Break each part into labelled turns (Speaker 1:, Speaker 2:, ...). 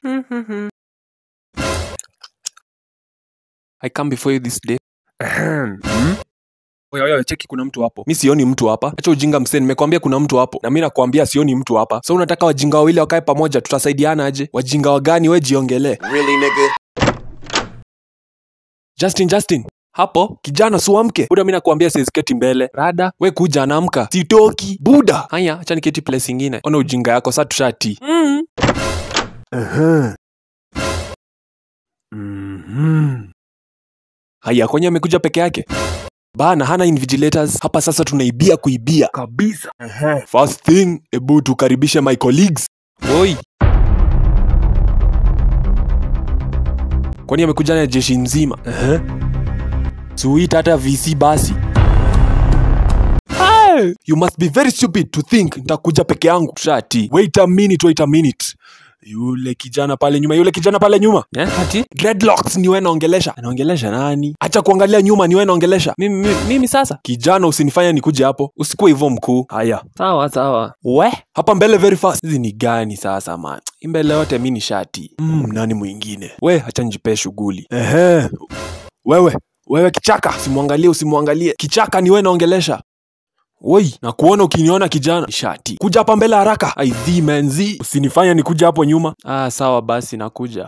Speaker 1: I come before you this day. Oya, oya, cheki kuna mtu hapo. Mi sioni mtu hapa. Acha ujinga msee, nimekwambia kuna mtu hapo. Na mi nakwambia sioni mtu hapa. So unataka wajinga wawili wakae pamoja, tutasaidiana aje? Wajinga wagani? We jiongelee.
Speaker 2: Really, nigga?
Speaker 1: Justin, Justin. Hapo kijana suamke. Buda, mi nakwambia siziketi mbele. Rada, we kuja naamka. Sitoki. Buda. Haya, acha niketi place ingine. Ona ujinga yako, sa tushati. Mm. Aha. Mhm. Haya, kwenye amekuja peke yake bana, hana invigilators hapa. Sasa tunaibia kuibia kabisa. First thing, ebu tukaribishe my colleagues. Oi, kwani amekuja na jeshi nzima? Suita hata VC basi. Hey, you must be very stupid to think nitakuja peke yangu. Shati. Wait a minute, wait a minute. Yule kijana pale nyuma, yule kijana pale nyuma. Yeah, ati? Dreadlocks ni wewe naongelesha. Anaongelesha nani? Acha kuangalia nyuma, ni wewe naongelesha. Mimi, mimi, mimi sasa. Kijana usinifanye nikuje hapo. Usikuwe hivyo mkuu. Haya. Sawa sawa. We, hapa mbele very fast. Hizi ni gani sasa man? Hii Mbele yote mimi ni shati. Mm, nani mwingine? We, acha nijipee shughuli. Ehe. Wewe, wewe kichaka, usimwangalie, usimwangalie. Kichaka ni wewe naongelesha. Woi, na kuona ukiniona kijana shati. Kuja hapa mbele haraka. Aidhi menzi. Usinifanye nikuja hapo nyuma. Ah, sawa basi nakuja.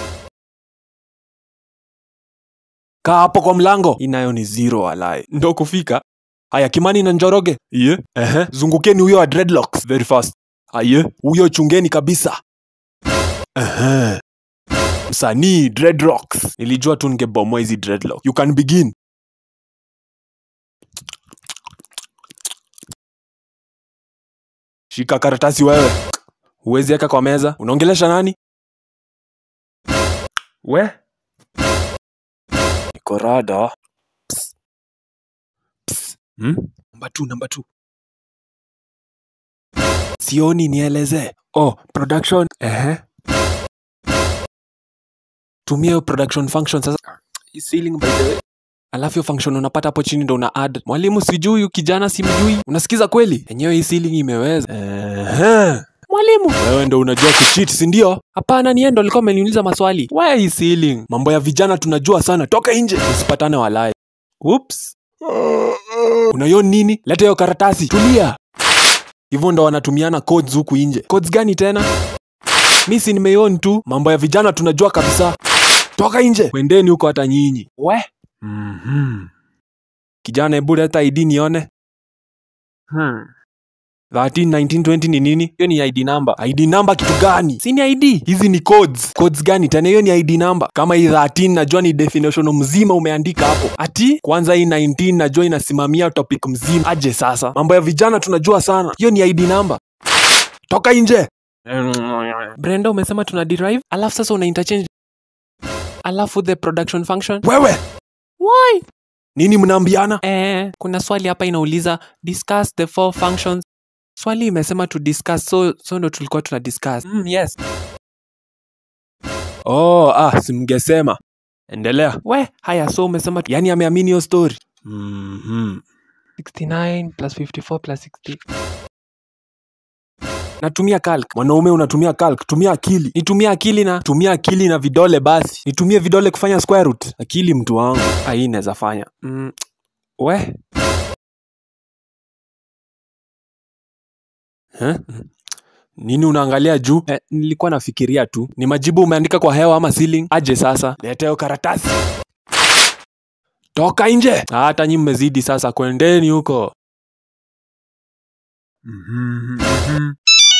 Speaker 1: Kaa hapo kwa mlango. Inayo ni zero walai. Ndo kufika. Haya Kimani na Njoroge. Iye. Ehe. Zungukeni huyo wa dreadlocks very fast. Aye. Huyo chungeni kabisa. Ehe. Msanii dreadlocks. Nilijua tu ningebomoa hizi dreadlocks. You can begin. Shika karatasi wewe. Huwezi weka kwa meza. Unaongelesha nani? We? Niko rada. Psst. Psst. Hmm? Namba two, namba two. Sioni nieleze. Oh, production. Ehe. Tumia hiyo production function sasa. Hii ceiling by the way. Alafu hiyo function unapata hapo chini ndo una add. Mwalimu sijui huyu kijana simjui. Unasikiza kweli? Enyewe hii ceiling imeweza. Ehe. Mwalimu, wewe ndo unajua kucheat, si ndio? Hapana, ni yeye ndo alikuwa ameniuliza maswali. Why hii ceiling? Mambo ya vijana tunajua sana. Toka nje. Usipatane walai. Oops. Unayo nini? Leta hiyo karatasi. Tulia. Hivyo ndo wanatumiana codes huku nje. Codes gani tena? Mi si nimeion tu. Mambo ya vijana tunajua kabisa. Toka nje. Kwendeni huko hata nyinyi. We. Mhm. Kijana, hebu leta ID nione. Hmm. 13, 19, 20 ni nini? Hiyo ni ID number. ID number kitu gani? Si ni ID. Hizi ni codes. Codes gani tena? Hiyo ni ID number. Kama hii 13 najua ni definition mzima umeandika hapo. Ati kwanza hii 19 najua inasimamia topic mzima. Aje sasa. Mambo ya vijana tunajua sana. Hiyo ni ID number. Toka nje. Brenda umesema tuna derive, alafu sasa una interchange alafu the production function. Wewe. Why? Nini mnaambiana? Eh, kuna swali hapa inauliza discuss the four functions. Swali imesema to discuss, so so ndo tulikuwa tuna discuss. Mm, yes. Oh, ah, simngesema. Endelea. We, haya so umesema tu... yani ameamini hiyo story. Mhm. 69 plus 54 plus 60. Natumia calc. Mwanaume unatumia calc, tumia akili. Nitumia akili na tumia akili na vidole basi. Nitumie vidole kufanya square root. Akili mtu wangu. Ah, hii inaweza fanya. Mm. We. Huh? Nini unaangalia juu? Eh, nilikuwa nafikiria tu. Ni majibu umeandika kwa hewa ama ceiling? Aje sasa. Leta hiyo karatasi. Toka nje. Ah, Hata nyi mmezidi sasa, kwendeni huko. Mhm, mhm.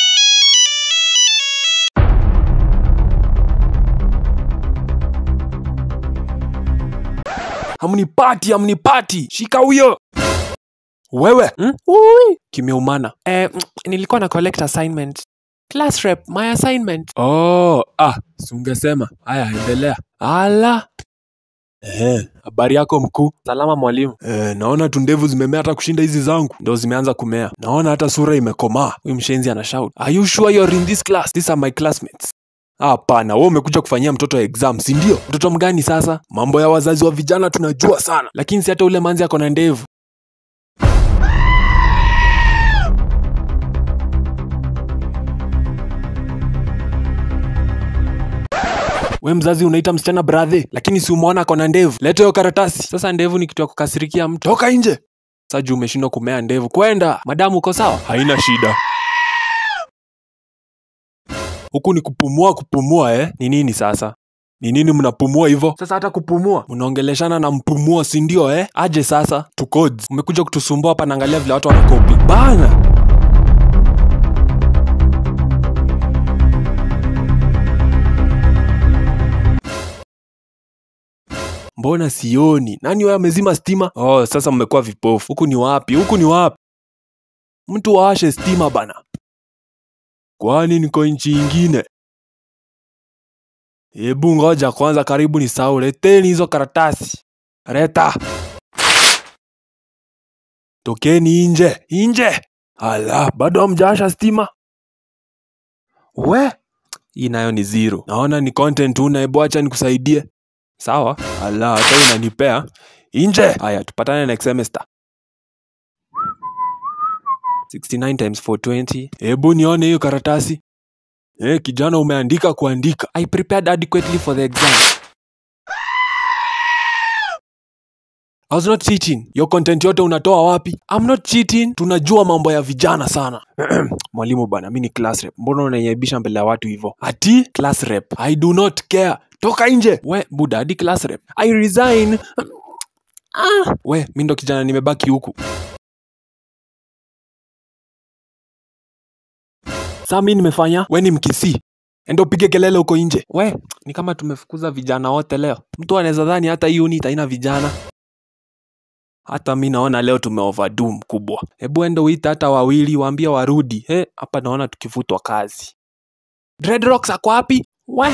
Speaker 1: Hamnipati, hamnipati. Shika huyo. Wewe hmm? Ui. Kimeumana. Eh, mm, nilikuwa na collect assignment. Class rep, my assignment. Oh, ah, si ungesema. Haya, endelea. Ala. Eh, habari yako mkuu? Salama mwalimu. Eh, naona tu ndevu zimemea hata kushinda hizi zangu. Ndo zimeanza kumea. Naona hata sura imekomaa. Huyu mshenzi ana shout. Are you sure you're in this class? These are my classmates. Hapana, wewe umekuja kufanyia mtoto exam, si ndio? Mtoto mgani sasa? Mambo ya wazazi wa vijana tunajua sana, lakini si hata ule manzi ako na ndevu. we mzazi unaita msichana bradhe lakini si umeona akona ndevu leta hiyo karatasi sasa ndevu ni kitu ya kukasirikia mtu toka nje sasa juu umeshindwa kumea ndevu kwenda madamu uko sawa haina shida huku ni kupumua kupumua eh ni nini sasa ni nini mnapumua hivyo sasa hata kupumua mnaongeleshana na mpumua si ndio eh aje sasa tukods umekuja kutusumbua hapa naangalia vile watu wanakopi bana mbona sioni nani wewe amezima stima oh sasa mmekuwa vipofu huku ni wapi huku ni wapi mtu waashe stima bana kwani niko nchi ingine hebu ngoja kwanza karibu ni sau leteni hizo karatasi reta tokeni nje nje ala bado hamjaasha stima we hii nayo ni zero naona ni content tu na hebu acha nikusaidie sawa ala hata hii unanipea nje haya tupatane next semester 69 times 420 hebu nione hiyo karatasi Eh, kijana umeandika kuandika. I prepared adequately for the exam. I was not cheating. Your content yote unatoa wapi? I'm not cheating. Tunajua mambo ya vijana sana. Mwalimu bana, mimi ni class rep. Mbona unaniaibisha mbele ya watu hivyo? Ati class rep. I do not care. Toka nje. We, buda, hadi class rep. I resign. Ah, we, mimi ndo kijana nimebaki huku. saa mi nimefanya we ni mkisi enda upige kelele huko nje we ni kama tumefukuza vijana wote leo mtu anaweza dhani hata hii unit haina vijana hata mi naona leo tumeoverdo mkubwa hebu enda uita hata wawili waambie warudi he hapa naona tukifutwa kazi dreadrocks ako wapi we